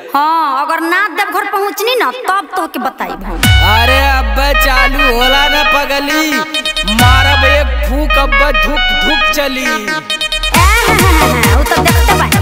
हाँ अगर ना देवघर पहुँचनी ना तब तो के बताई हम अरे अब्बे चालू होला ना पगली मारब एक फूक अब्बे धुक धुक चली एह, उ तो देखते बानी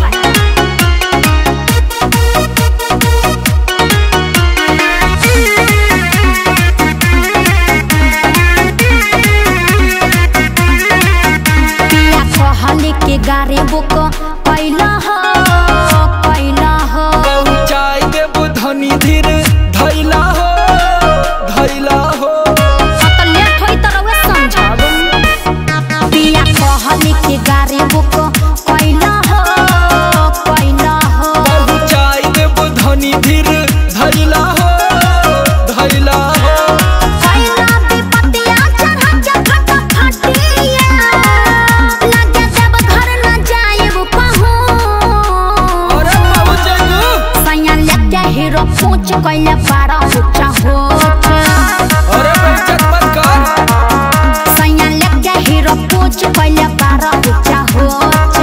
पिया कहले के गाड़ी बुक कैला हो कैला हो पहुँचाई देब धनी धीर धैला हो धैला हो हाँ तो लेट होई तो रउआ समझब पिया कहले के गाड़ी बुक कैला हो कैला हो पहुँचाई देब धनी धीर धैला हो धैला हो कैला विपतिया चढ़ा के फट फटिया लगे जब घर न जाएब कहूँ अरे बाबू जगू सैया लेके हीरो पूछ कैले पारा ऊंचा होच अरे बेइज्जत मत कर सैया लेके हीरो पूछ कैले पारा ऊंचा होच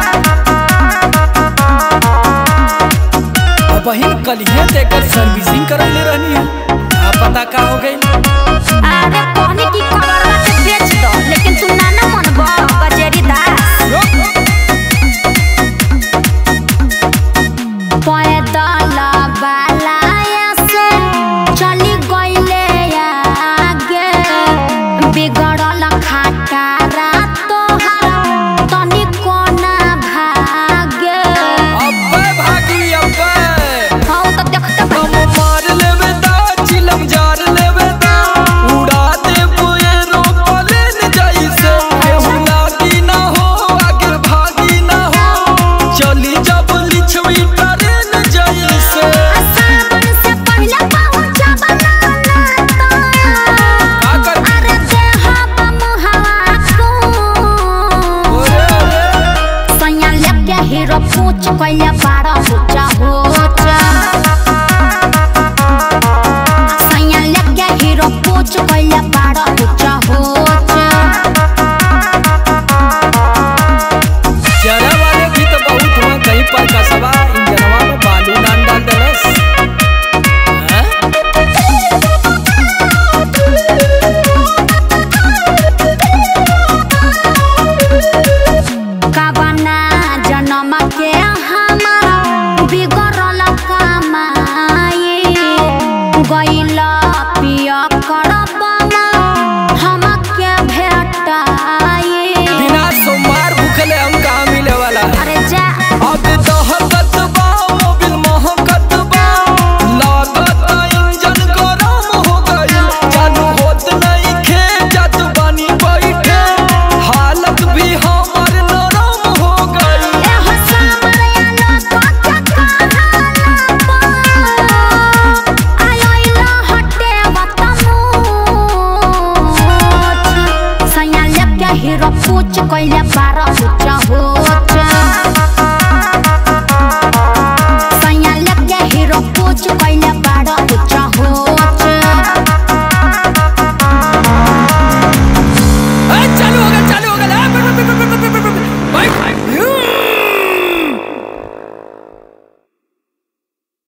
बहिन कलिए तेकर सर्विसिंग करले रहनी है आ पता का हो गई अरे कहने की खबर के बेच दो लेकिन तू ना ना मनबो गजेरी दास पैदल वाला